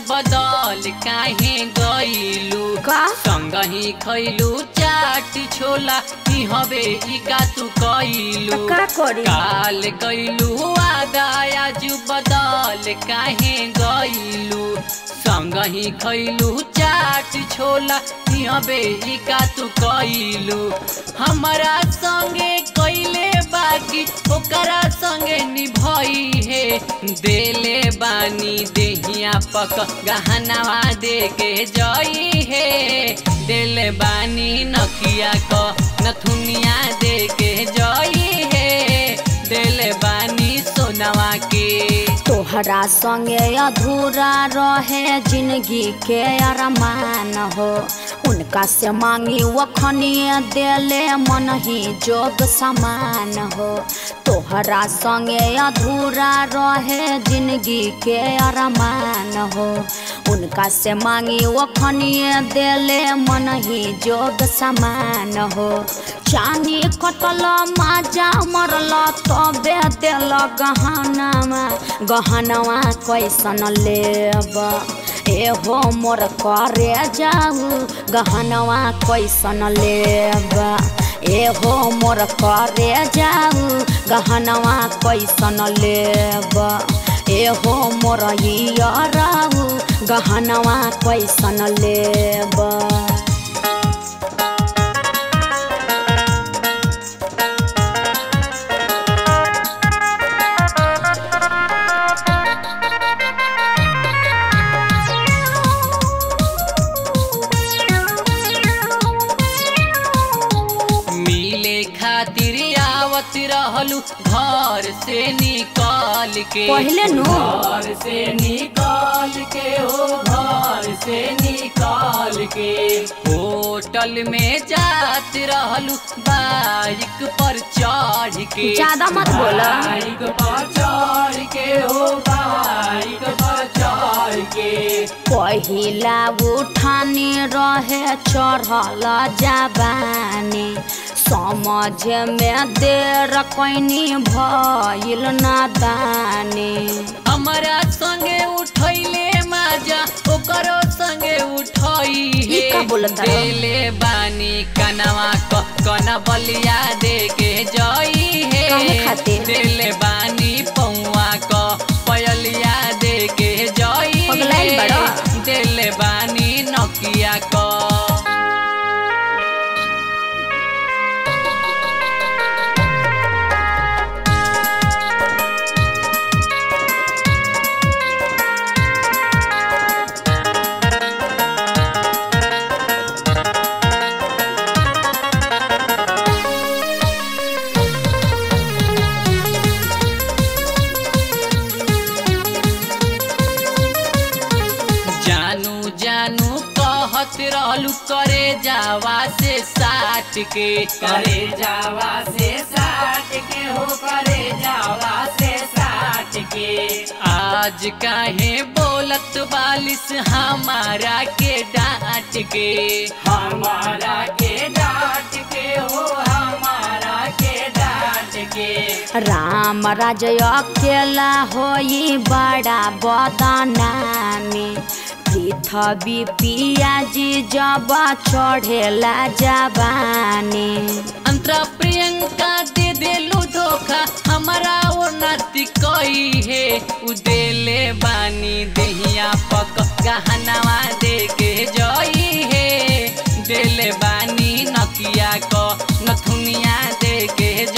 बदल काहे गइलू का संगही खैलू चाट छोला ई हवे ई का तू कइलू का करी काल गइलू आदायाजु बदल काहे गइलू संगही खैलू चाट छोला ई हवे ई का तू कइलू हमरा संगे कइले बाकी ओकरा संगे निभई हे देले बानी देहिया पक गहनावा दे के जई हे देले बानी नकिया क नथुनिया दे के जई हे देले बानी सोनवा के तोहरा संगे अधूरा रहे जिंदगी के अरमान हो उनका से मांगी वखनिए देले मन ही जोग समान हो तोहरा संगे अधूरा रहे जिंदगी के अरमान हो उनका से मांगी वखनिए देले मन ही जोग समान हो चानी कटल माजा मरल तबे दिल गहनामा गहनवा कैसन लेब एहो मोर करे जाऊ गहनवा कैसन लेब एहो मोर करे जाऊ गहनवा कैसन लेब एहो मोर रहू गहनवा कैसन लेब मिले खातिर आवत रहलू घर से निकाल के पहिले नु। घर से निकाल के हो घर से निकाल के होटल में जात रहलू बाइक पर चढ़ के ज्यादा मत बोला। बाइक पर चढ़ के हो बाइक पर चढ़ के पहिला उठानी रहे चढ़ल जाबानी समझ में देर कैनी भइल नादानी हमरा संगे उठैले माजा ओकरो संगे उठई ई का बोलत तारो? देले बानी कनवा क कन बलिया दे के जई हे काहे खातिर? देले बानी पौवा क पयलिया दे के जई पगलाइल हे। बाड़ो? देले बानी नकिया क जानू जानू कहत रहलू करे जावा से साट के करे जावा से साट के हो करे जावा से साट के आज काहे बोलत बालिस हमारा के डांट के हमारा के डांट के हो हमारा के डांट के राम राज अकेला होई बड़ा बदनामी पृथ्वी पियाजी जब चढ़ेला जबानी अंतरा प्रियंका दे देलू धोखा हमारा वो नाती कई है उ देले बानी देहिया पक गहनावा दे के जई है देले बानी नकिया क नथुनिया दे के